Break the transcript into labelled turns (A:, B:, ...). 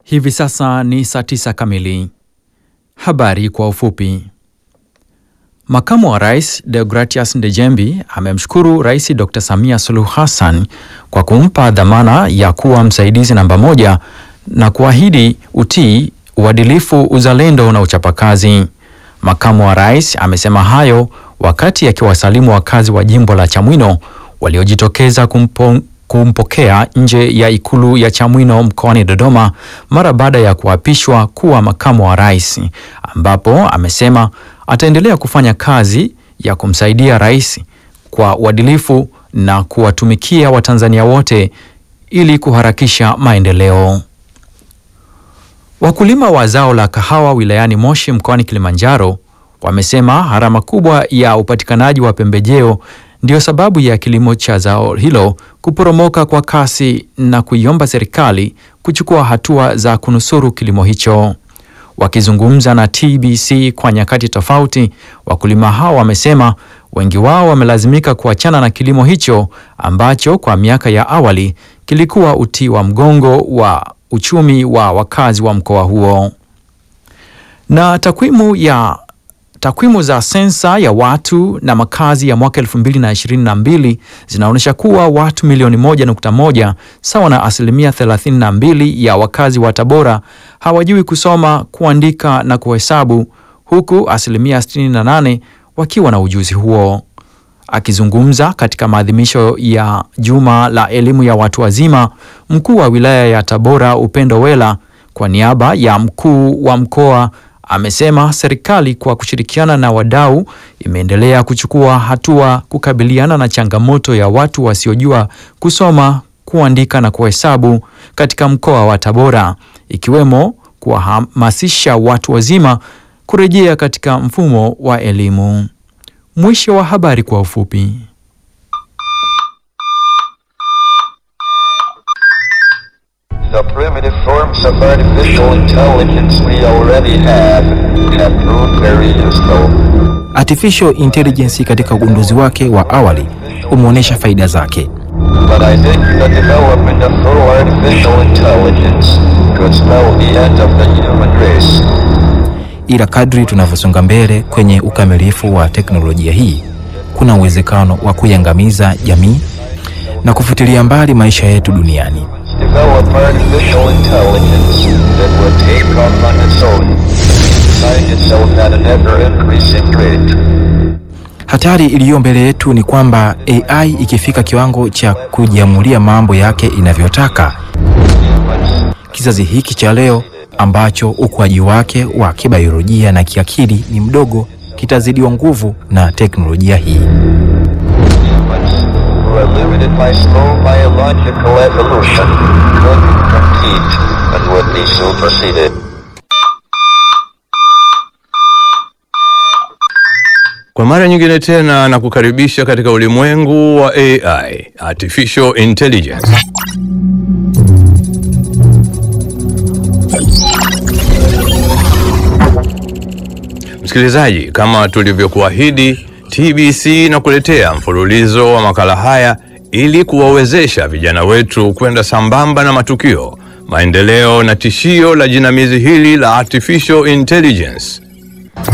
A: Hivi sasa ni saa tisa kamili. Habari kwa ufupi. Makamu wa Rais Deogratias Ndejembi amemshukuru Rais Dr. Samia Suluhu Hassan kwa kumpa dhamana ya kuwa msaidizi namba moja na kuahidi utii, uadilifu, uzalendo na uchapakazi. Makamu wa Rais amesema hayo wakati akiwasalimu wakazi wa jimbo la Chamwino waliojitokeza kumpo, kumpokea nje ya ikulu ya Chamwino mkoani Dodoma mara baada ya kuapishwa kuwa makamu wa rais, ambapo amesema ataendelea kufanya kazi ya kumsaidia rais kwa uadilifu na kuwatumikia Watanzania wote ili kuharakisha maendeleo. Wakulima wa zao la kahawa wilayani Moshi mkoani Kilimanjaro wamesema gharama kubwa ya upatikanaji wa pembejeo ndiyo sababu ya kilimo cha zao hilo kuporomoka kwa kasi na kuiomba serikali kuchukua hatua za kunusuru kilimo hicho. Wakizungumza na TBC kwa nyakati tofauti, wakulima hao wamesema wengi wao wamelazimika kuachana na kilimo hicho ambacho kwa miaka ya awali kilikuwa uti wa mgongo wa uchumi wa wakazi wa mkoa huo. Na takwimu ya takwimu za sensa ya watu na makazi ya mwaka 2022 zinaonyesha kuwa watu milioni 1.1 sawa na asilimia 32 ya wakazi wa Tabora hawajui kusoma, kuandika na kuhesabu huku asilimia 68 wakiwa na ujuzi huo. Akizungumza katika maadhimisho ya Juma la Elimu ya Watu Wazima, mkuu wa wilaya ya Tabora Upendo Wela kwa niaba ya mkuu wa mkoa amesema serikali kwa kushirikiana na wadau imeendelea kuchukua hatua kukabiliana na changamoto ya watu wasiojua kusoma, kuandika na kuhesabu katika mkoa wa Tabora, ikiwemo kuwahamasisha watu wazima kurejea katika mfumo wa elimu. Mwisho wa habari kwa ufupi.
B: The primitive forms of artificial intelligence we already have have proved very useful.
C: Artificial intelligence katika ugunduzi wake wa awali umeonyesha faida zake,
B: But I think the development of full artificial intelligence could spell the end of the human race.
C: ila kadri tunavyosonga mbele kwenye ukamilifu wa teknolojia hii, kuna uwezekano wa kuiangamiza jamii na kufutilia mbali maisha yetu duniani.
B: Develop artificial intelligence that will take off on its own, find itself at an ever-increasing rate.
C: Hatari iliyo mbele yetu ni kwamba AI ikifika kiwango cha kujiamulia mambo yake inavyotaka, kizazi hiki cha leo ambacho ukuaji wake wa kibiolojia na kiakili ni mdogo kitazidiwa nguvu na teknolojia hii.
B: Humans, who are limited by slow biological evolution, could compete and would be superseded.
D: Kwa mara nyingine tena na kukaribisha katika ulimwengu wa AI, Artificial Intelligence. Msikilizaji, kama tulivyokuahidi, TBC na kuletea mfululizo wa makala haya ili kuwawezesha vijana wetu kwenda sambamba na matukio, maendeleo na tishio la jinamizi hili la Artificial Intelligence.